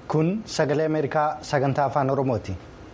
Kun sagalee Ameerikaa sagantaa afaan Oromooti.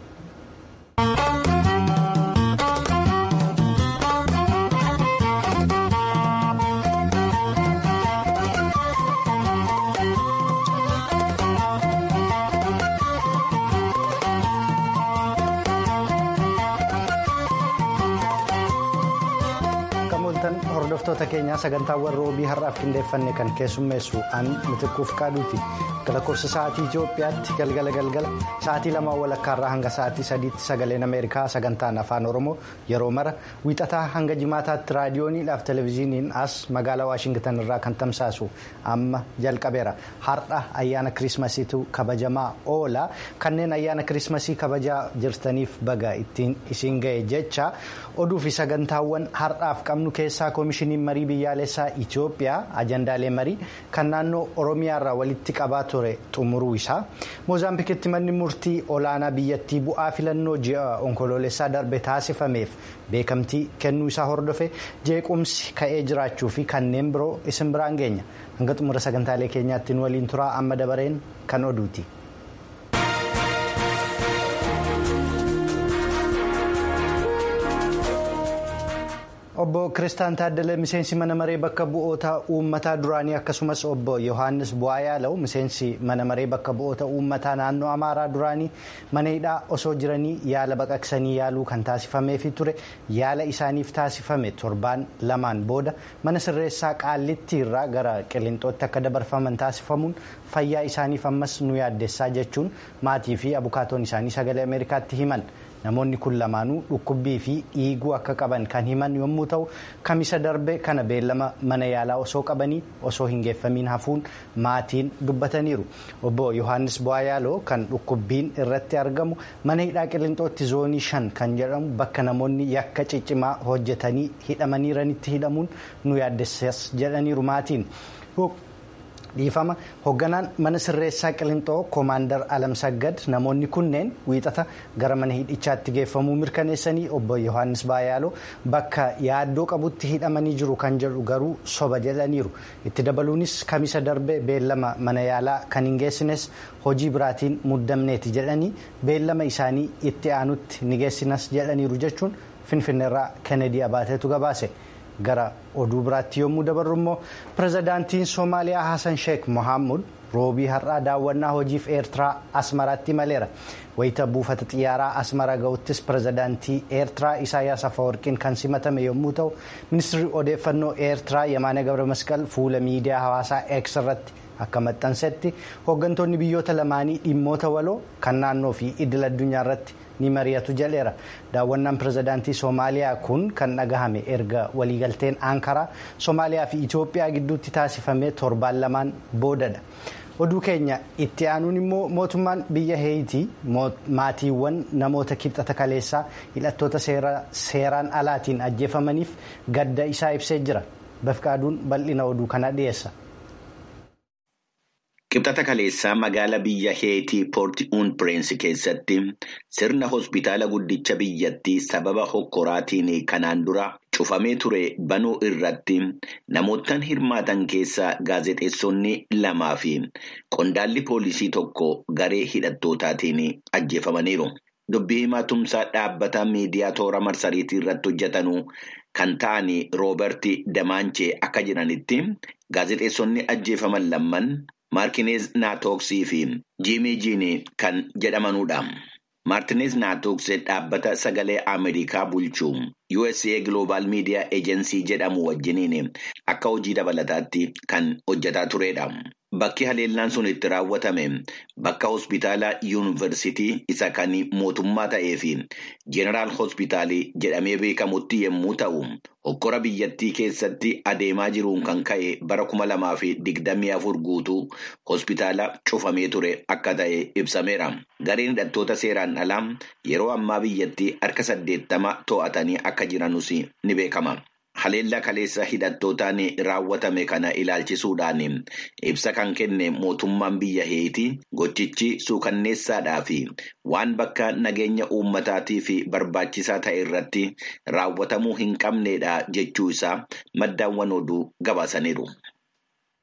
hordoftoota keenyaa sagantaawwan roobii har'aaf qindeeffanne kan keessummeessu an mitiquuf qaaduuti lakkoofsa sa'aatii Itoophiyaatti galgala galgala sa'aatii lamaan walakkaarraa hanga sa'aatii sadiitti sagaleen Ameerikaa sagantaan afaan Oromoo yeroo mara wiixataa hanga jimaataatti raadiyooniidhaaf televezyiiniin as magaalaa Waashingitan irraa kan tamsaasu amma jalqabeera har'a ayyaana kiriismasiitu kabajamaa oola kanneen ayyaana kiriismasii kabajaa jirtaniif baga ittiin isiin ga'e jecha oduu fi sagantaawwan har'aaf qabnu keessaa koomishiniin marii biyyaalessaa Itoophiyaa ajandaalee marii kan naannoo Oromiyaarraa walitti qabaa ture xumuruu isaa moozaambikitti manni murtii olaanaa biyyattii bu'aa filannoo ji'a onkoloolessaa darbe taasifameef beekamtii kennuu isaa hordofe jeequmsi ka'ee jiraachuu fi kanneen biroo isin biraan geenya hanga xumura sagantaalee keenyaatti nu waliin turaa amma dabareen kan oduuti. obbo kiristaan taaddalee miseensi mana maree bakka bu'oota uummataa duraanii akkasumas obbo yohaannis bu'aa yaala'u miseensi mana maree bakka bu'oota uummataa naannoo amaaraa duraanii mana hidhaa osoo jiranii yaala baqaqsanii yaaluu kan taasifameefi ture yaala isaaniif taasifame torbaan lamaan booda mana sirreessaa qaallitti irraa gara qilinxootti akka dabarfaman taasifamuun fayyaa isaaniif ammas nu yaaddessaa jechuun maatii fi abukaatoon isaanii sagalee ameerikaatti himan. namoonni kun lamaanuu dhukkubbii fi dhiiguu akka qaban kan himan yommuu ta'u kamisa darbe kana beellama mana yaalaa osoo qabanii osoo hin geeffamiin hafuun maatiin dubbataniiru obbo yohaannis bu'aa yaaloo kan dhukkubbiin irratti argamu mana hidhaa qilinxootti zoonii shan kan jedhamu bakka namoonni yakka ciccimaa hojjetanii hidhamaniiranitti hidhamuun nu yaaddessas jedhaniiru maatiin. dhiifama hoogganaan mana sirreessaa qilinxoo koomaandar alamsaggad namoonni kunneen wiixata gara mana hidhichaatti geeffamuu mirkaneessanii obbo yohaannis baayaaloo bakka yaaddoo qabutti hidhamanii jiru kan jedhu garuu soba jedhaniiru itti dabaluunis kamisa darbe beellama mana yaalaa kan hin geessines hojii biraatiin muddamneeti jedhanii beellama isaanii itti aanutti ni geessinas jedhaniiru jechuun finfinneerraa kennedy abaateetu gabaase. gara oduu biraatti yommuu dabarru immoo pirezidaantiin soomaaliyaa hasan sheek mohaamud roobii har'aa daawwannaa hojiif eertiraa asmaraatti imaleera wayita buufata xiyyaaraa asmara ga'uttis pirezidaantii eertiraa isaayyaas afawarqiin kan simatame yommuu ta'u ministirri odeeffannoo eertiraa yamaana gabra masqal fuula miidiyaa hawaasaa x irratti akka maxxansetti hooggantoonni biyyoota lamaanii dhimmoota waloo kan naannoo fi idil addunyaa irratti ni mari'atu jedheera daawwannaan pirezidaantii soomaaliyaa kun kan dhagahame erga waliigalteen aankaraa soomaaliyaa fi itoophiyaa gidduutti taasifame torbaan lamaan boodadha oduu keenya itti aanuun immoo mootummaan biyya heeyitii maatiiwwan namoota kibxata kaleessaa hidhattoota seeraan alaatiin ajjeefamaniif gadda isaa ibsee jira bafqaaduun bal'ina oduu kana dhiyeessa. Kibxata kaleessaa magaalaa biyya heetii poorti uun pireensi keessatti sirna hospitaala guddicha biyyattii sababa hokkoraatiin kanaan dura cufamee ture banuu irratti namootaan hirmaatan keessaa gaazexeessonni lamaa fi qondaalli poolisii tokko garee hidhattootaatiin ajjeefamaniiru. Dubbii himaa tumsaa dhaabbata miidiyaa toora marsariitii irratti hojjetanu kan ta'an rooberti damaanchee akka jiranitti gaazexeessonni ajjeefaman lamman. Maartineez Naatooksii fi Jiimii Jiinii kan jedhamanudha. Maartineez Naatooksee dhaabbata sagalee Ameerikaa bulchuu USA Global Media Agency jedhamu wajjiniin akka hojii dabalataatti kan hojjetaa turedha. Bakki haleellaan sun itti raawwatame bakka hospitaala yuunivarsiitii isa kan mootummaa ta'ee fi Jeneraal Hospitaalii jedhamee beekamutti yommuu ta'u, hokkora biyyattii keessatti adeemaa jiruun kan ka'e bara kuma lamaa fi digdamii afur guutuu hospitaala cufamee ture akka ta'e ibsameera. Gareen hidhattoota seeraan alaa yeroo ammaa biyyattii harka saddeettama to'atanii akka jiranus ni beekama. Haleellaa kaleessa hidhattootaan raawwatame kana ilaalchisuudhaan ibsa kan kenne mootummaan biyya heetii gochichi suukanneessaadhaa fi waan bakka nageenya uummataatiif barbaachisaa ta'e irratti raawwatamuu hin qabneedha jechuu isaa maddaawwan oduu gabaasaniiru.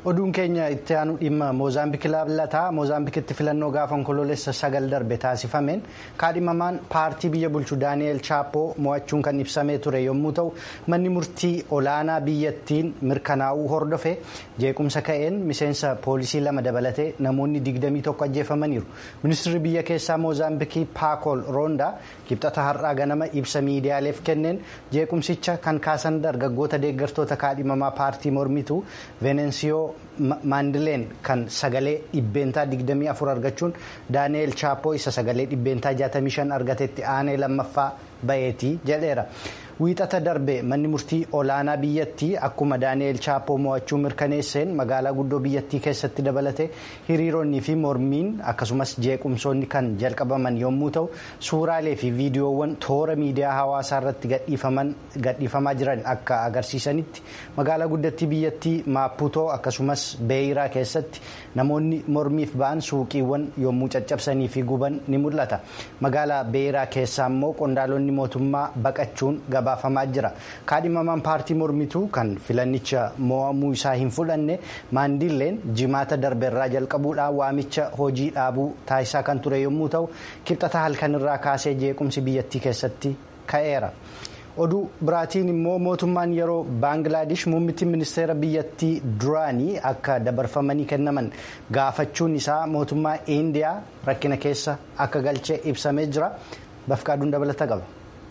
oduun keenya itti aanu dhimma moozaambiik laata moozaambiikitti filannoo gaafa onkoloolessa sagal darbe taasifameen kaadhimamaan paartii biyya bulchu daani'eel chaapoo mo'achuun kan ibsamee ture yommuu ta'u manni murtii olaanaa biyyattiin mirkanaa'uu hordofe jeequmsa ka'een miseensa poolisii lama dabalatee namoonni 21 ajjeefamaniiru ministirri biyya keessaa moozaambiikii paakool roondaa kibxata har'aa ganama ibsa miidiyaaleef kenneen jeequmsicha kan kaasan dargaggoota deeggartoota kaadhimamaa paartii mormituu veenensiyoo. maandileen kan sagalee dhibbeentaa 24 argachuun daani'eel chaapoo isa sagalee dhibbeentaa 65 argatetti aanee lammaffaa baheetii jedheera. wiixata darbe manni murtii olaanaa biyyattii akkuma daani'eel chaapoo mo'achuu mirkaneesseen magaalaa guddoo biyyattii keessatti dabalate hiriironnii fi mormiin akkasumas jeequmsoonni kan jalqabaman yommuu ta'u suuraalee fi viidiyoowwan toora miidiyaa hawaasaa irratti gadhiifamaa jiran akka agarsiisanitti magaalaa guddattii biyyattii maaputoo akkasumas beeyiraa keessatti namoonni mormiif ba'an suuqiiwwan yommuu caccabsanii fi guban ni mul'ata magaalaa beeyiraa keessaa immoo qondaalonni mootummaa baqachuun gabaafamaa jira kaadhimamaan paartii mormituu kan filannicha mo'amuu isaa hin fudhanne maandilleen jimaata darbeerraa jalqabuudhaan waamicha hojii dhaabuu taasisaa kan ture yommuu ta'u kibxata halkanirraa kaasee jeequmsi biyyattii keessatti ka'eera. oduu biraatiin immoo mootummaan yeroo baangilaadesh muummittiin ministeera biyyattii duraanii akka dabarfamanii kennaman gaafachuun isaa mootummaa indiyaa rakkina keessa akka galchee ibsamee jira bafqaaduun dabalata qaba.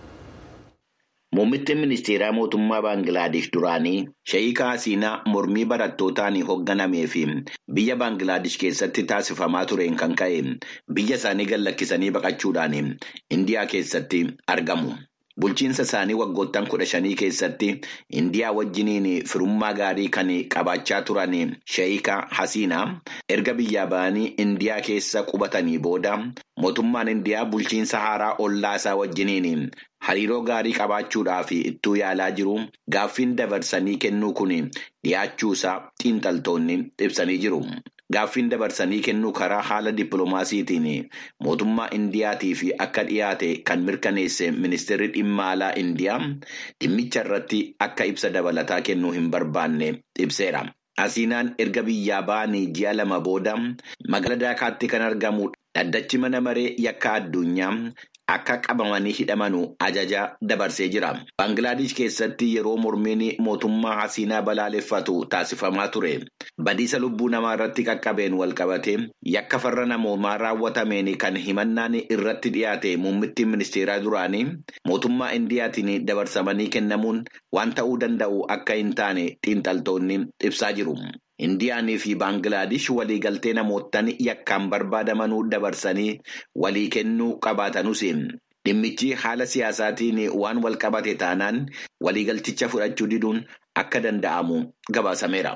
Muummittiin ministeeraa mootummaa Baangilaadesh duraanii Sheeyika Hasiinaa mormii barattootaan hoogganamee fi biyya Baangilaadesh keessatti taasifamaa tureen kan ka'e biyya isaanii gad lakkisanii baqachuudhaan Indiyaa keessatti argamu. Bulchiinsa isaanii waggoottan kudha shanii keessatti Indiyaa wajjiniin firummaa gaarii kan qabaachaa turan Sheeyika Hasiinaa erga biyyaa ba'anii Indiyaa keessa qubatanii booda mootummaan Indiyaa bulchiinsa haaraa ollaa isaa wajjiniin hariiroo gaarii qabaachuudhaaf ittuu yaalaa jiru gaaffiin dabarsanii kennuu kun dhiyaachuu isaa xiinxaltoonni ibsanii jiru. Gaaffiin dabarsanii kennuu karaa haala dippiloomaasiitiin mootummaa Indiyaatiif akka dhiyaate kan mirkaneesse ministeerri dhimma alaa Indiyaa dhimmicha irratti akka ibsa dabalataa kennuu hin barbaanne ibseera. Hasiinaan erga biyyaa ba'anii ji'a lama booda magaalaa Daakaatti kan argamu dhaddachi mana maree yakka addunyaa akka qabamanii hidhamanu ajaja dabarsee jira. Baangilaadesh keessatti yeroo mormiin mootummaa hasiinaa balaaleffatu taasifamaa ture. Badiisa lubbuu namaa irratti qaqqabeen walqabate yakka farra namoomaa raawwatameen kan himannaan irratti dhiyaate muummittiin ministeeraa duraanii mootummaa Indiyaatiin dabarsamanii kennamuun waan ta'uu danda'u akka hin taane xiinxaltoonni ibsaa jiru. Indiyaanii fi Baangilaadesh waliigaltee namoottan yakkaan barbaadamanuu dabarsanii walii kennuu qabaatanuus dhimmichi haala siyaasaatiin waan walqabate taanaan waliigalticha fudhachuu diduun akka danda'amu gabaasameera.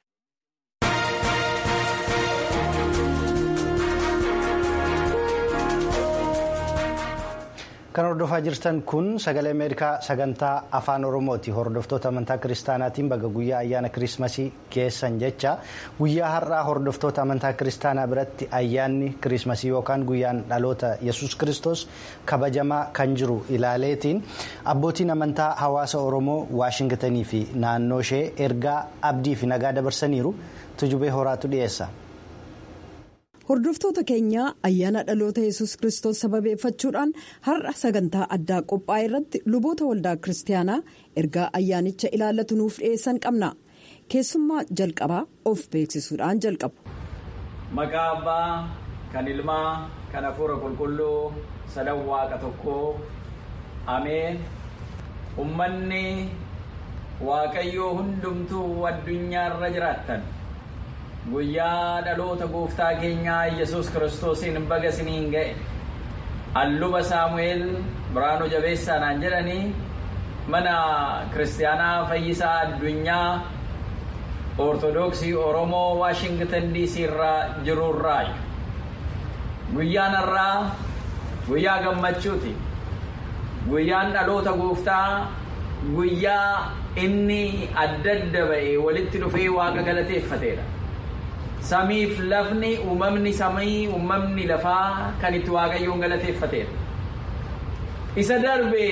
Kan hordofaa jirtan kun sagalee Ameerikaa sagantaa afaan Oromooti. Hordoftoota amantaa kiristaanaatiin baga guyyaa ayyaana kirismasii geessan jecha guyyaa har'aa hordoftoota amantaa kiristaanaa biratti ayyaanni kirismasii yookaan guyyaan dhaloota yesus kristos kabajamaa kan jiru ilaaleetiin abbootiin amantaa hawaasa Oromoo Waashingitanii fi naannoo ishee ergaa abdii fi nagaa dabarsaniiru tujubee horaatu dhiyeessa. Hordoftoota keenya ayyaana dhaloota yesus kristos sababeeffachuudhaan har'a sagantaa addaa qophaa'e irratti luboota waldaa kiristaanaa ergaa ayyaanicha ilaallatu nuuf dhiyeessan qabna. Keessummaa jalqabaa of beeksisuudhaan jalqabu. Maqaa abbaa kan ilmaa kan hafuura qulqulluu sadan waaqa tokkoo ameen ummanni waaqayyoo hundumtuu addunyaarra jiraattan. guyyaa dhaloota gooftaa keenyaa yesus kiristoosiin baga isiniin ga'e alluba saamu'eel biraanuu jabeessaanaan jedhanii mana kiristaanaa fayyisaa addunyaa ortodoksii oromoo waashingtan dc irraa jirurraa guyyaan har'aa guyyaa gammachuuti guyyaan dhaloota gooftaa guyyaa inni adda adda ba'e walitti dhufee waaqa galateeffateedha. samiif lafni uumamni samii uumamni lafaa kan itti waaqayyoon galateeffateedha. Isa darbe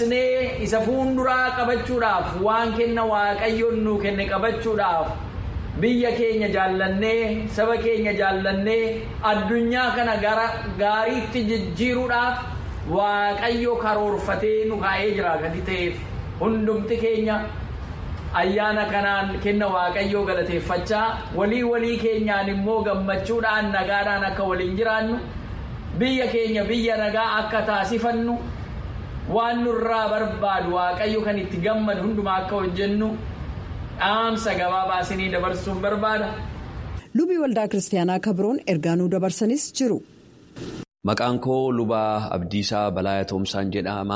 dhiisnee isa fuunduraa qabachuudhaaf waan kenna waaqayyoon nuu kenne qabachuudhaaf biyya keenya jaallannee saba keenya jaallannee addunyaa kana gara gaariitti jijjiiruudhaaf waaqayyo karoorfatee nu kaa'ee jira gadi ta'eef hundumti keenya ayyaana kanaan kenna waaqayyoo galateeffachaa walii walii keenyaan immoo gammachuudhaan nagaadhaan akka waliin jiraannu biyya keenya biyya nagaa akka taasifannu waan nurraa barbaadu waaqayyo kan itti gammadu hundumaa akka hojjennu dhaamsa gabaabaa isinii dabarsuun barbaada. lubii waldaa kiristaanaa kabroon ergaa nuu dabarsanis jiru. Maqaan koo lubaa Abdiisaa Balaayaa Toomsaan jedhama.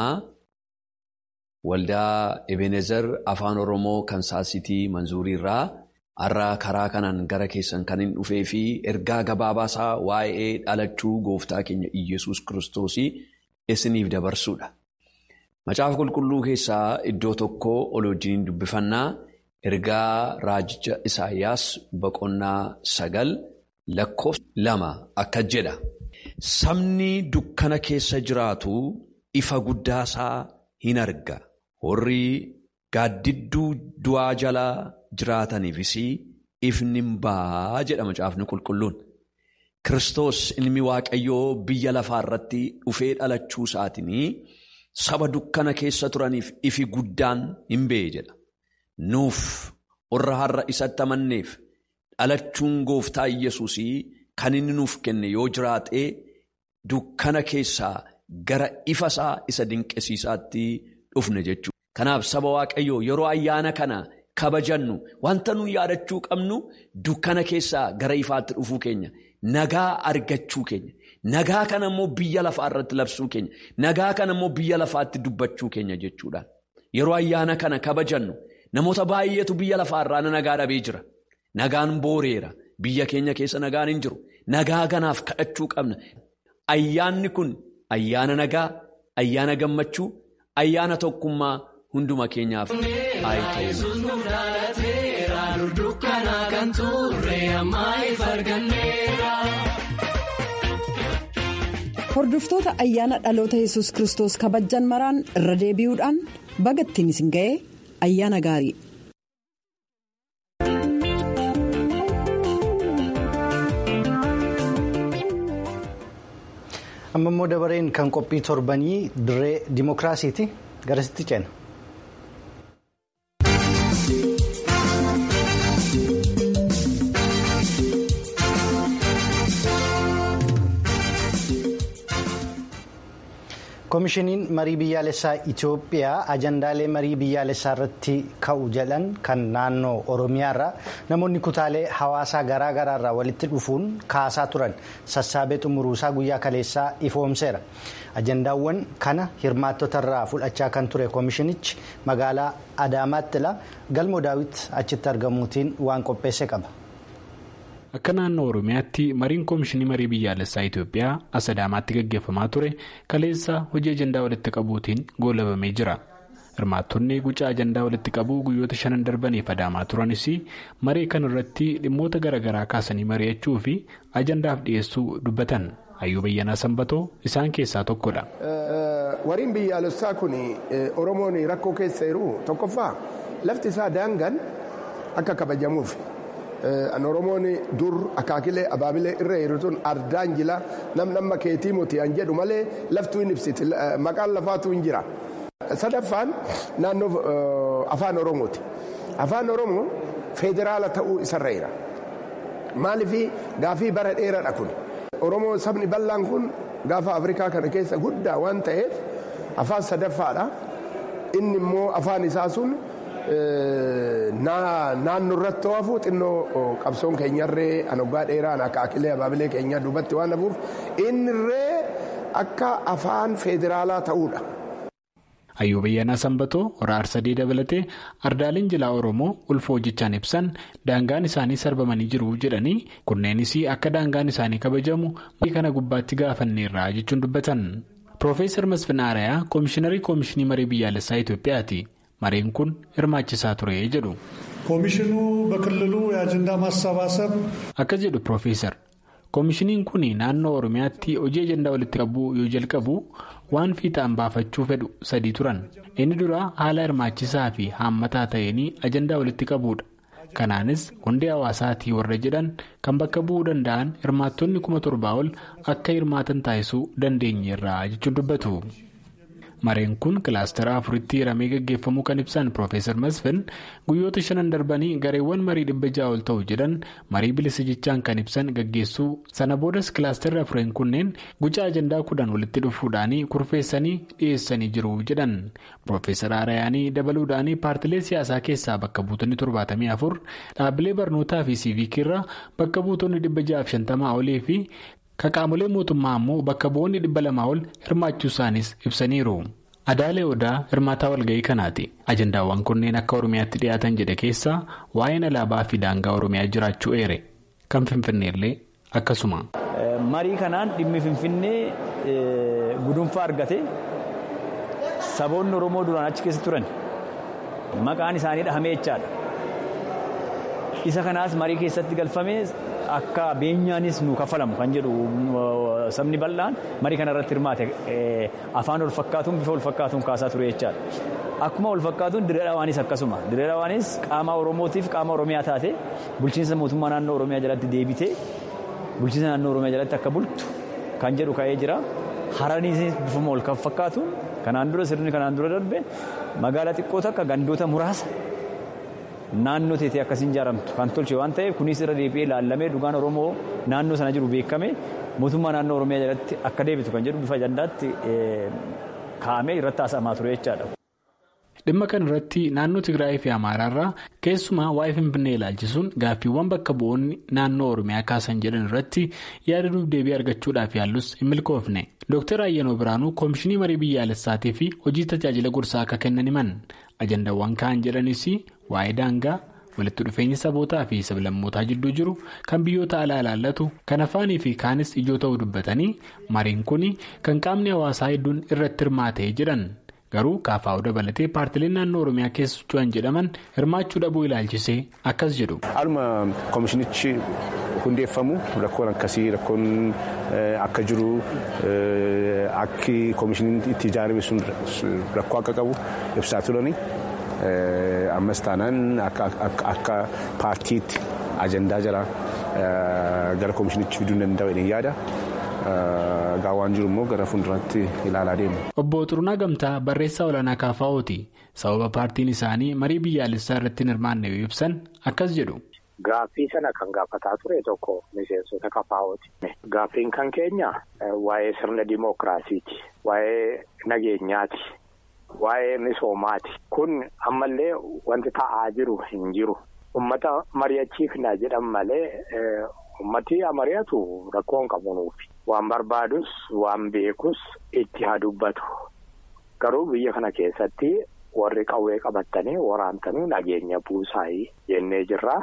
Waldaa Ebenezer Afaan Oromoo kan saasitii Manzuuriirraa har'a karaa kanaan gara keessan kan hin dhufee fi ergaa gabaabaasaa waa'ee dhalachuu gooftaa keenya Iyyasuus Kiristoosii isiniif dabarsuudha. Macaafa qulqulluu keessaa iddoo tokko ol wajjin dubbifannaa ergaa raajicha Isaayyaas boqonnaa sagal lakkoofsa lama akka jedha. Sabni dukkana keessa jiraatu ifa guddaasaa hin arga. Warri gaaddidduu du'aa jalaa jiraataniifis ifni hin ba'a jedha macaafni qulqulluun. Kiristoos ilmi Waaqayyoo biyya lafaa irratti dhufee dhalachuu isaatiin saba dukkana keessa turaniif ifi guddaan hin ba'e jedha. Nuuf warra har'a isatti amanneef dhalachuun gooftaa Iyyasuus kan inni nuuf kenne yoo jiraate dukkana keessaa gara ifa isaa isa dinqisiisaatti dhufne jechuudha. Kanaaf saba Waaqayyoo yeroo ayyaana kana kabajannu wanta nuyi yaadachuu qabnu dukkana keessaa gara ifaatti dhufuu keenya nagaa argachuu keenya nagaa kana immoo biyya lafaa irratti labsuu keenya nagaa kana immoo biyya lafaatti dubbachuu keenya jechuudha. Yeroo ayyaana kana kabajannu namoota baay'eetu biyya lafaa irraa nagaa dhabee jira. Nagaan booreera. Biyya keenya keessa nagaan hin jiru. Nagaa kanaaf kadhachuu qabna. Ayyaanni kun ayyaana nagaa, ayyaana gammachuu, ayyaana tokkummaa hunduma keenyaaf Hordoftoota ayyaana dhaloota yesus Kiristoos kabajan maraan irra deebi'uudhaan baga ittiin isin ga'e ayyaana gaarii. amma immoo dabareen kan qophii torbanii dirree dimookiraasiiti garasitti ceena. koomishiniin marii biyyaalessaa itiyoophiyaa ajandaalee marii biyyaalessaa irratti ka'u jedhan kan naannoo oromiyaarraa namoonni kutaalee hawaasaa garaagaraa irraa walitti dhufuun kaasaa turan sassaabee xumuruusaa guyyaa kaleessaa ifoomseera ajandaawwan kana hirmaattota irraa fudhachaa kan ture koomishinichi magaalaa adaamaattila galmoo daawit achitti argamuutiin waan qopheesse qaba. Akka naannoo Oromiyaatti mariin koomishinii marii biyyaalessaa Itoophiyaa as Adaamaatti gaggeeffamaa ture kaleessa hojii ajandaa walitti qabuutiin goolabamee jira. Hirmaattonni gucaa ajandaa walitti qabuu guyyoota shanan darbaniif adaamaa turanis maree kan irratti dhimmoota garaagaraa kaasanii mari'achuu fi ajandaaf dhiyeessuu dubbatan. Hayyuu Bayyanaa Sanbatoo isaan keessaa tokkodha. Mariin biyyaalessaa kun Oromoon rakkoo keessa jiru tokkoffaa lafti isaa daangaan akka kabajamuuf. An Oromoon dur akaakilee abaabilee irra jirutuun ardaan jila nam namma keetii muti an jedhu malee laftuu hin ibsiti maqaan lafaatu hin jira. Sadaffaan naannoo afaan Oromooti. Afaan Oromoo federaala ta'uu isarra jira. Maaliif gaafii bara dheeraadha kun. Oromoo sabni bal'aan kun gaafa Afrikaa kana keessa guddaa waan ta'eef afaan sadaffaadha. Inni immoo afaan isaa sun. naannoo irratti hafu xinnoo qabsoon keenyarree anoggaa dheeraan akka akilee abaabilee keenyaa duubatti waan hafuuf innirree akka afaan federaalaa ta'uudha. Hayyuu Bayyanaa Sanbatoo hora Arsadee dabalatee ardaaleen jilaa Oromoo ulfa hojjechaan ibsan daangaan isaanii sarbamanii jiru jedhanii kunneenis akka daangaan isaanii kabajamu kana gubbaatti gaafanneerra jechuun dubbatan. Piroofeesar Masfin Arayaa Koomishiinarii Koomishinii Marii Biyyaalessaa Itoophiyaati. Mareen kun hirmaachisaa ture jedhu. ኮሚሽኑ በክልሉ የአጀንዳ ማሰባሰብ Akka jedhu Piroofeesar koomishiniin kun naannoo Oromiyaatti hojii ajandaa walitti qabuu yoo jalqabu waan fiixaan baafachuu fedhu sadii turan. Inni dura haala hirmaachisaa fi haammataa ta'een ajandaa walitti qabuudha. kanaanis hundee hawaasaatii warra jedhan kan bakka bu'uu danda'an hirmaattonni kuma torbaa ol akka hirmaatan taasisuu dandeenyeerra jechuun dubbatu. mareen kun kilaastara afuritti hiramee gaggeeffamuu kan ibsan Profeesar Masfin guyyoota shanan darbanii gareewwan marii dhibba ja'a ol ta'u jedhan marii bilisa jechaan kan ibsan gaggeessuu sana boodas kilaastarri afureen kunneen guca ajandaa kudhan walitti dhufuudhaanii kurfeessanii dhiyeessanii jiru jedhan Profeesar Arayaanii dabaluudhaanii paartilee siyaasaa keessaa bakka buutonni torbaatamii afur dhaabbilee barnootaa fi siiviikirraa bakka buutonni dhibba ja'aaf shantamaa olii fi Kaqaamolee mootummaa ammoo bakka bu'oonni dhibba lamaa ol hirmaachuu isaanis ibsaniiru. Adaalee Odaa hirmaataa walga'ii kanaati. Ajandaawwan kunneen akka Oromiyaatti dhiyaatan jedhe keessaa waa'een alaabaa fi daangaa Oromiyaa jiraachuu eere. Kan Finfinneellee akkasuma. Marii kanaan dhimmi Finfinnee gudunfaa argate saboonni Oromoo duraan achi keessa turan maqaan isaanii dhahamee jechaadha. Isa kanaas marii keessatti galfamee. Akka beenyaanis nu kaffalamu kan jedhu sabni bal'aan marii kana irratti hirmaate afaan ol fakkaatuun bifa ol fakkaatuun kaasaa ture jechaadha. Akkuma ol fakkaatuun dirree dhawaanis akkasuma. Dirree dhawaanis qaama Oromootiif qaama Oromiyaa taate bulchiinsa mootummaa naannoo Oromiyaa jalatti deebitee bulchiinsa naannoo Oromiyaa jalatti akka bultu kan jedhu ka'ee jira. Haraniis bifuma ol kan fakkaatuun kanaan dura sirni kanaan dura darbe magaalaa xiqqoo takka gandoota muraasa. Naannoo teetee akkasiin ijaaramtu kan tolche waan ta'eef kunis irra deebi'ee ilaallamee dhugaan Oromoo naannoo sana jiru beekame mootummaa naannoo Oromiyaa jalatti akka deebitu kan jedhu bifa ajandaatti kaa'amee irratti haasa'amaa ture jechaadha. Dhimma kana irratti naannoo Tigraayii fi Amaaraarraa keessumaa waa'ee Finfinnee ilaalchisuun gaaffiiwwan bakka bu'oonni naannoo Oromiyaa kaasan jedhan irratti yaada deebii argachuudhaaf yaallus hin milkoofne. Dooktar Ayyanoo Biraanuu Koomishinii Marii Biyyaalessaatii fi hojii tajaajila gorsaa akka kennan himan. Ajandaawwan kaan jedhanis waa'ee daangaa walitti dhufeenya sabootaa fi sablammootaa jidduu jiru kan biyyoota alaa ilaallatu kan afaanii fi kaanis ijoo ta'uu dubbatanii mariin kun kan qaamni hawaasaa hedduun irratti hirmaatee jedhan garuu kaafaa'uu dabalatee paartileen naannoo oromiyaa keessa socho'an jedhaman hirmaachuu dhabuu ilaalchisee akkas jedhu. Haaluma koomishinichi hundeeffamu rakkoon akkasii rakkoon akka jiru akki koomishiniin itti ijaarame sun rakkoo akka qabu ibsaa turani. ammas taanaan akka paartiitti ajandaa jira gara koomishinichi fiduu danda'u jedhee yaada. Gaawwaan jiru immoo gara fuulduraatti ilaalaa deemu. Obbo Xurunaa Gamtaa barreessaa olaanaa kaafaa'ooti. Sababa paartiin isaanii marii biyyaalessaa irratti hin hirmaanne yoo ibsan akkas jedhu. Gaaffii sana kan gaafataa ture tokko miseensota kaafaa'ooti. Gaaffiin kan keenya waa'ee sirna dimookiraasiiti. Waa'ee nageenyaati. Waa'ee misoomaati. Kun ammallee wanti ta'aa jiru hin jiru. Uummata mari'achiifna jedhan malee uummati mari'atu rakkoo hin qabu nuufi. Waan barbaadus waan beekus itti haa dubbatu. Garuu biyya kana keessatti warri qawwee qabatanii waraantanii nageenya buusaayii jennee jirra.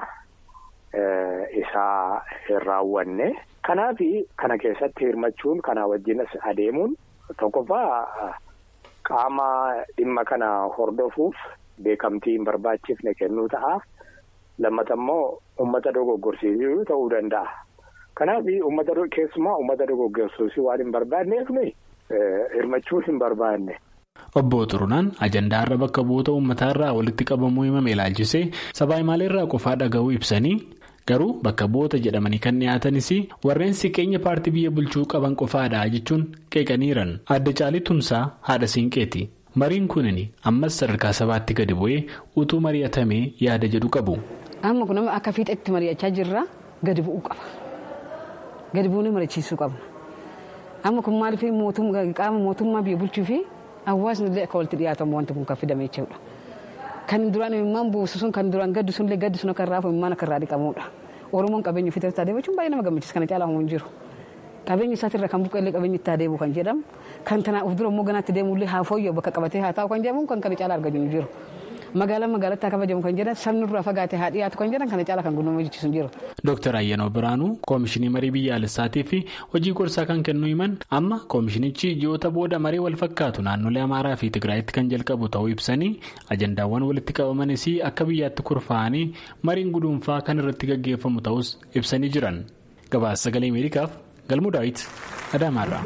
Isaa hin raawwanne. Kanaaf kana keessatti hirmachuun kanaa wajjinas adeemuun tokkoffaa. Qaama dhimma kana hordofuuf beekamtii hin barbaachifne kennuu ta'a. Lammata immoo uummata dogoggorsiisuu ta'uu danda'a. Kanaaf keessumaa uummata dogoggorsiisuu waan hin barbaanneef hirmachuu hin barbaanne. Obbo Xurunaan ajandaa irra bakka bu'oota uummataa irraa walitti qabamuu himame ilaalchisee sabaa irraa qofaa dhaga'uu ibsanii garuu bakka bu'oota jedhamanii kan dhiyaatanis warreen siqeenya paartii biyya bulchuu qaban qofaadha jechuun qeeqaniiran adda caalii tumsaa haadha siinqeeti. Mariin kunin ammas sadarkaa sabaatti gadi bu'ee utuu mari'atamee yaada jedhu qabu. Amma kun akka fiixetti mari'achaa jirra gadi bu'uu qaba. Gadi bu'uun mari'achiisuu qabna. Amma kun maaliif qaama mootummaa biyya bulchuu fi hawaasni illee akka walitti dhiyaatamu wanti kun kan fidame jechuudha. Kan duraan imimmaan buusu sun kan duraan gaddu sunillee gaddi sun akka irraa hafu imimmaan akka irraa dhiqamudha. Oromoon qabeenya ofii irratti adeemachuun baay'ee nama gammachiisa kana caalaa hin jiru. Qabeenya isaatirra kan buqqee illee qabeenya itti adeemu kan jedhamu kan tanaa of dura immoo ganaatti deemullee haa fooyya'u bakka qabatee haa taa'u kan jedhamu kan kana caalaa argatu hin jiru. Magaalaan magaalatti haa kabajamu kan jedhan sabni irraa fagaatee haa dhiyaatu kan jedhan kana caalaa kan guddinuma jechisu hin jiru. Dooktar Ayyanoo Biraanuu koomishinii marii biyyaalessaatii fi hojii gorsaa kan kennu himan amma koomishinichi ji'oota booda marii wal fakkaatu naannolee Amaaraa fi Tigraayitti kan jalqabu ta'uu ibsanii ajandaawwan walitti qabamanis akka biyyaatti kurfaa'anii mariin guduunfaa kan irratti gaggeeffamu ta'us ibsanii jiran. Gabaasa sagalee Ameerikaaf Galmuu Daawit Adaamaarraa.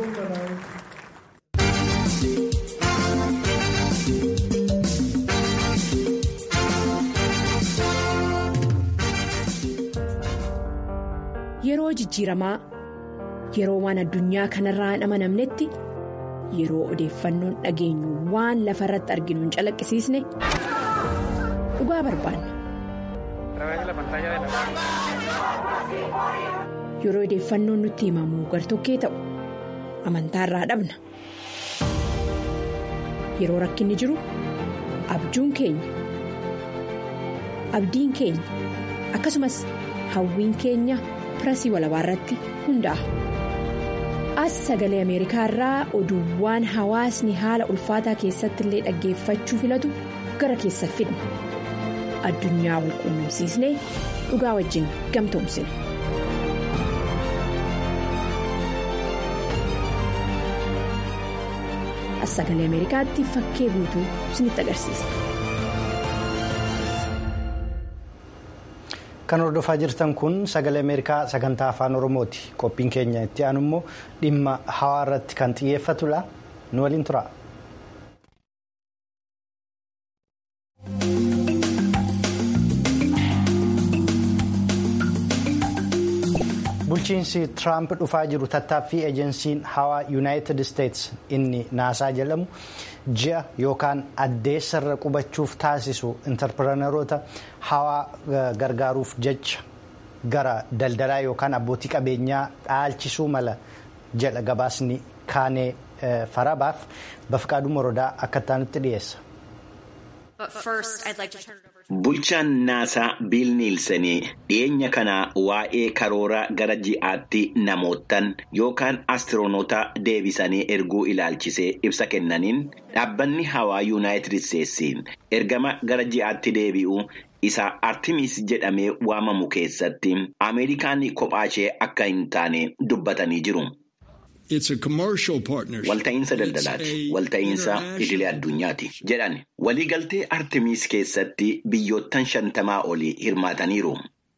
yeroo jijjiiramaa yeroo waan addunyaa kanarraa hin amanamnetti yeroo odeeffannoon dhageenyu waan lafa irratti arginu hin calaqqisiisne dhugaa barbaanna. yeroo odeeffannoon nutti himamu gartokkee ta'u amantaarraa dhabna yeroo rakkinni jiru abjuun keenya abdiin keenya akkasumas hawwiin keenya pirasii walabaa irratti hundaa'a. as sagalee ameerikaa irraa oduuwwan hawaasni haala ulfaataa keessatti illee dhaggeeffachuu filatu gara keessa fidna addunyaa wal quunnamsiisnee dhugaa wajjin gamtoomsina. as sagalee ameerikaatti fakkee guutuu isinitti agarsiisa. Kan hordofaa jirtan kun sagalee Ameerikaa sagantaa afaan Oromooti. Qophiin keenya itti aanu immoo dhimma hawaa irratti kan xiyyeeffatudha. Nu waliin tura. Bulchiinsi Tiraamp dhufaa jiru tattaaffii ejensiin hawaa Yuunaayitid Isteets inni naasaa jedhamu ji'a yookaan addeessarra qubachuuf taasisu intarpireenaroota hawaa gargaaruuf jecha gara daldalaa yookaan abbootii qabeenyaa dhaalchisuu mala jedha gabaasni kaanee farabaaf bafqaaduu morodaa akka ta'anitti dhiyeessa. Bulchaan naasaa Biil Niilsenii dhiyeenya kana waa'ee karoora gara ji'aatti namootaan yookaan astiroonoota deebisanii erguu ilaalchisee ibsa kennaniin dhaabbanni hawaa yuunaayitid isteetsi ergama gara ji'aatti deebi'u isa artimis jedhamee waamamu keessatti ameerikaan kophaashee akka hin taane dubbatanii jiru. Walta'iinsa daldalaati. Walta'iinsa idilee addunyaati jedhan waliigaltee Artemis keessatti biyyoottan shantamaa olii hirmaataniiru.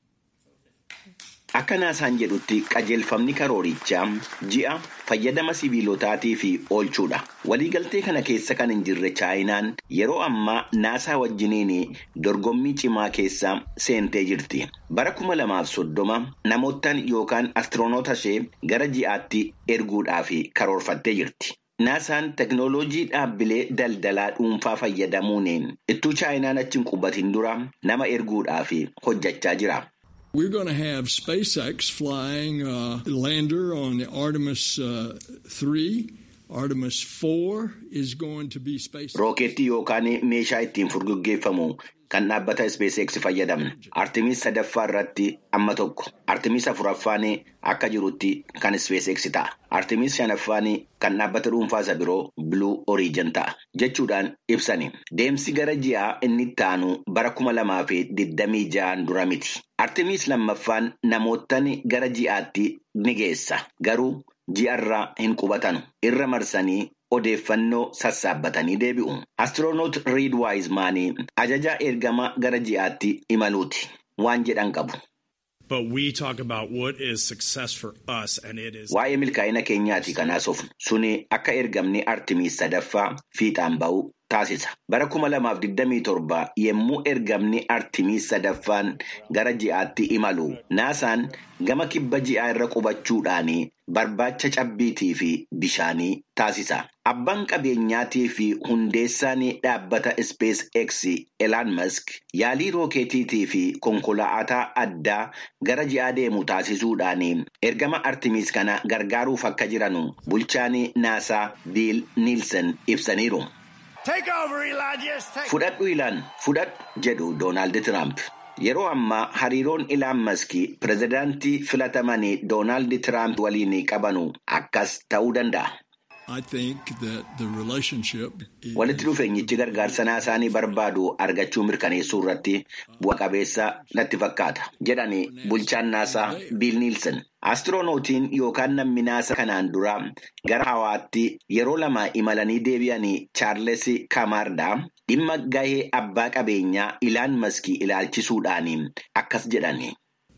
Akka naasaan jedhutti qajeelfamni karoorichaa ji'a fayyadama sibiilotaatii fi oolchuudha. Waliigaltee kana keessa kan hin jirre chaayinaan yeroo ammaa naasaa wajjiniin dorgommii cimaa keessa seentee jirti. Bara kuma lamaaf soddoma namootaan yookaan astiroonoota ishee gara ji'aatti erguudhaaf karoorfattee jirti. Naasaan teknooloojii dhaabbilee daldalaa dhuunfaa fayyadamuun ittuu chaayinaan achi hin qubatin dura nama erguudhaaf hojjechaa jira. We're going to have SpaceX flying a lander on the Artemis uh, 3. Artemis 4 is going to be SpaceX. Rookeettii yookaan meeshaa ittiin furguggeeffamu kan dhaabbata SpaceX fayyadamna. Artemis sadaffaa irratti amma tokko. Artemis afuraffaan akka jirutti kan SpaceX ta'a. Artemis shanaffaan kan dhaabbata dhuunfaa isa biroo Blue Origin ta'a. Jechuudhaan ibsani. Deemsi gara ji'aa inni itti aanu bara kuma lamaa fi digdamii ja'an dura miti. Artemis lammaffaan namootaan gara ji'aatti ni geessa. Garuu ji'arraa hin qubatanu. Irra marsanii odeeffannoo sassaabbatanii deebi'u. Astiroonoot Reed Wiseman ajajaa ergama gara ji'aatti imaluuti. Waan jedhan qabu. Waa'ee milkaa'ina keenyaati kanaas of suni akka ergamni Artemis sadaffaa fiixaan ba'u taasisa. Bara kuma lamaaf digdamii torba yommuu ergamni Artemis sadaffaan gara ji'aatti imalu naasaan gama kibba ji'aa irra qubachuudhaan barbaacha cabbiitii fi bishaanii taasisa. Abbaan qabeenyaatii fi hundeessaan dhaabbata Space X Elon Musk yaalii rookeetiitii fi konkolaataa addaa gara ji'aa deemu taasisuudhaan ergama Artemis kana gargaaruuf akka jiran bulchaan naasaa Biil Niilsen ibsaniiru. Fudhadhu ilaan fudhadhu jedhu Doonaald Tiraamp. Yeroo ammaa hariiroon Ilaan Maskii pirezidaantii filatamanii Doonaald Tiraamp waliin qabanu akkas ta'uu danda'a. Walitti dhufeenyichi gargaarsa naasaanii barbaadu argachuu mirkaneessuu irratti bu'a qabeessa natti fakkaata. Jedhani bulchaan naasaa Biil Niilsen. Astiroonotiin yookaan namni naasa kanaan dura gara hawaatti yeroo lama imalanii deebi'anii Chaarles Kamaardhaa dhimma gahee abbaa qabeenyaa Ilaan Maskii ilaalchisuudhaan akkas jedhani.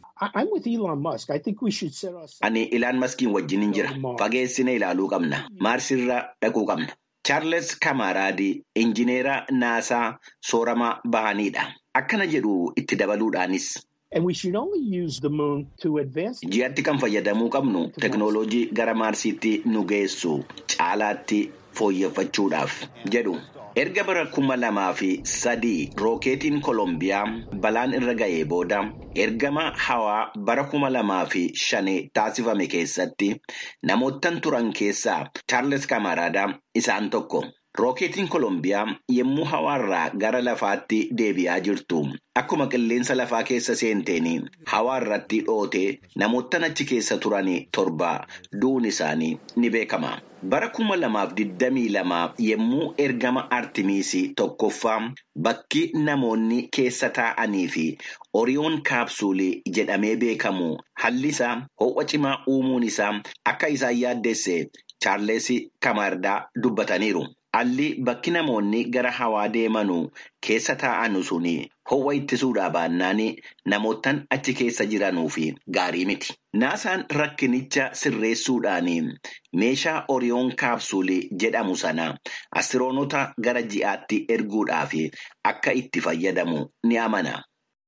Ani Ilaan Maskiin wajjin jira. Fageessine ilaaluu qabna. Maarsirra dhaquu qabna. Chaarles Kamaraadi injineera naasaa sooramaa bahanidha. Akkana jedhu itti dabaluudhaanis. Ji'atti kan fayyadamuu qabnu teknooloojii gara maarsiitti nu geessu caalaatti fooyyeffachuudhaaf jedhu. Erga bara kuma lamaa fi sadii rookeetiin Koolombiyaa balaan irra ga'ee booda ergama hawaa bara kuma lamaa fi shanii taasifame keessatti namoottan turan keessaa Chaarles Kamaraadaa isaan tokko. Rookeetiin Koolombiyaa yommuu hawaarraa gara lafaatti deebi'aa jirtu akkuma qilleensa lafaa keessa seenteen hawaarratti dhootee namoottan achi keessa turan torba du'uun isaanii ni beekama. Bara kuma lamaaf digdamii lama yommuu ergama Artimiisii tokkoffaa bakki namoonni keessa taa'anii fi Oriyoon kaapsuulii jedhamee beekamu hallisaa ho'a cimaa uumuun isaa akka isaan yaaddeesse Chaarles Kamardaa dubbataniiru. Alli bakki namoonni gara hawaa deemanuu keessa taa'anu suni ho'a ittisuudhaa baannaan namoottan achi keessa jiranuuf gaarii miti. Naasaan rakkinicha sirreessuudhaan meeshaa Oriyoon kaapsuulii jedhamu sana astiroonoota gara ji'aatti erguudhaaf akka itti fayyadamu ni amana.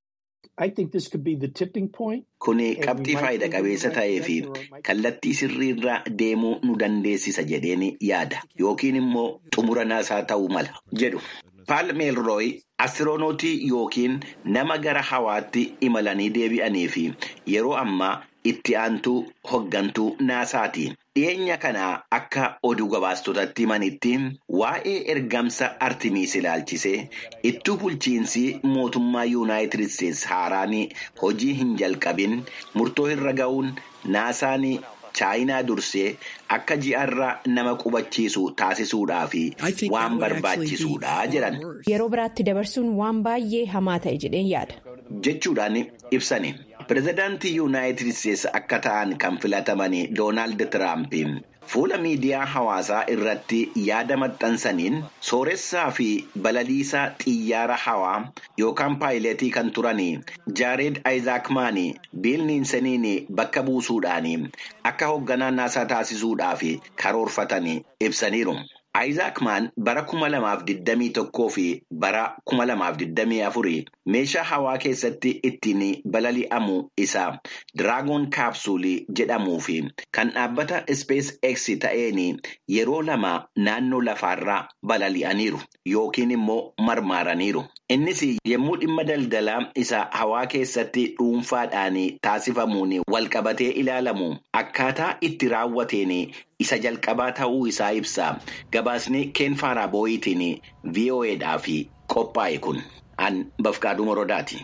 Kuni qabxii faayida qabeessa ta'ee fi kallattii sirriirra deemuu nu dandeessisa jedheen yaada yookiin immoo xumura naasaa ta'uu mala jedhu. Paal Meelrooy astiroonotii yookiin nama gara hawaatti imalanii deebi'anii fi yeroo ammaa itti aantuu hoggantuu naasaati. Dhiyeenya kana akka oduu gabaastotatti himanitti waa'ee ergamsa Artimiis ilaalchisee ittuu bulchiinsi mootummaa Yuunaayitid Isteetsi haaraan hojii hin jalqabin murtoo irra ga'uun naasaan chaayinaa dursee akka ji'arra nama qubachiisu taasisuudhaaf waan barbaachisuudha jedhan. Yeroo biraatti dabarsuun waan baay'ee hamaa ta'e jedheen yaada. Jechuudhaan ibsani. Pireezidaantii Yuunaayitid Isteetsi akka ta'an kan filataman Doonaald Tiraamp fuula miidiyaa hawaasaa irratti yaada maxxansaniin sooressaa fi balaliisaa xiyyaara hawaa yookaan paayileetii kan turan Jaared Ayizaakmaan Biil Niinseniin bakka buusuudhaan akka hoogganaa naasaa taasisuudhaaf karoorfatan ibsaniiru. Ayizaakmaan bara kuma lamaaf digdamii tokkoo fi bara kuma lamaaf digdamii afurii meeshaa hawaa keessatti ittiin balali'amu isaa diraagoon kaapsuulii jedhamuu fi kan dhaabbata Space X ta'een yeroo lama naannoo lafaarraa balali'aniiru yookiin immoo marmaaraniiru. Innis yommuu dhimma daldalaa isa hawaa keessatti dhuunfaadhaan taasifamuun walqabatee ilaalamu akkaataa itti raawwateen isa jalqabaa ta'uu isaa ibsa. Gabaasni Keen Faaraaboyitiin VOAdhaaf qophaa'e kun an Bafqaaduu Morodaati.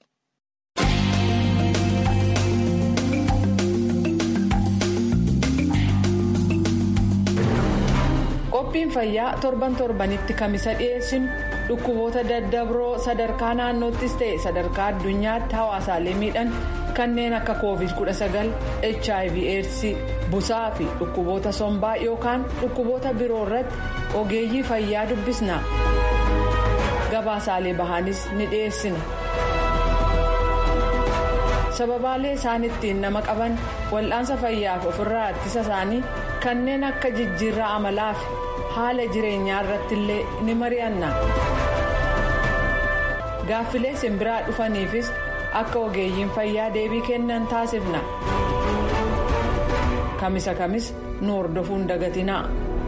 Qophiin fayyaa torban torbanitti kamisa dhiyeessinu dhukkuboota daddabroo sadarkaa naannoottis ta'e sadarkaa addunyaatti hawaasaalee miidhan kanneen akka covid 19 hiv aids busaa fi dhukkuboota sombaa yookaan dhukkuboota biroo irratti ogeeyyii fayyaa dubbisna gabaasaalee bahaanis ni dhiyeessina sababaalee isaan ittiin nama qaban wal'aansa fayyaaf ofirraa ittisa isaanii kanneen akka jijjiirraa amalaa fi haala jireenyaa irratti illee ni mari'anna gaaffilee simbiraa dhufaniifis akka ogeeyyiin fayyaa deebii kennan taasifna kamisa kamis nu hordofuun dagatinaa.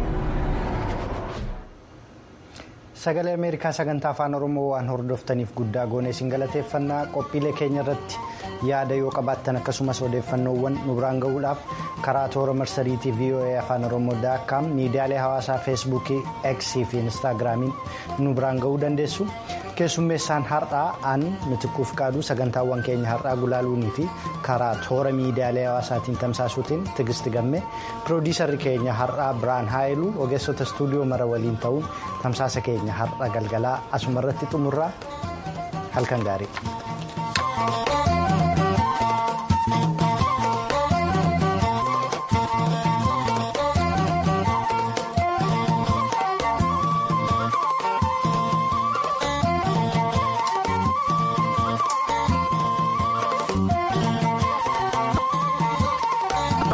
sagalee ameerikaa sagantaa afaan oromoo waan hordoftaniif guddaa goonee isin galateeffannaa qophiilee keenya irratti yaada yoo qabaattan akkasumas odeeffannoowwan nu biraan gahuudhaaf karaa toora marsariitii voa afaan oromoo daakkaam miidiyaalee hawaasaa feesbuukii eksii fi instaagiraamiin nu biraan gahuu dandeessu keessummeessaan har'aa aan mitikuuf qaaduu sagantaawwan keenya har'aa gulaaluunii fi karaa toora miidiyaalee hawaasaatiin tamsaasuutiin tigisti gamme piroodiisarri keenya har'aa biraan haayiluu ogeessota istuudiyoo mara waliin ta'uun tamsaasa keenya har'a galgalaa asuma irratti xumurraa halkan gaarii.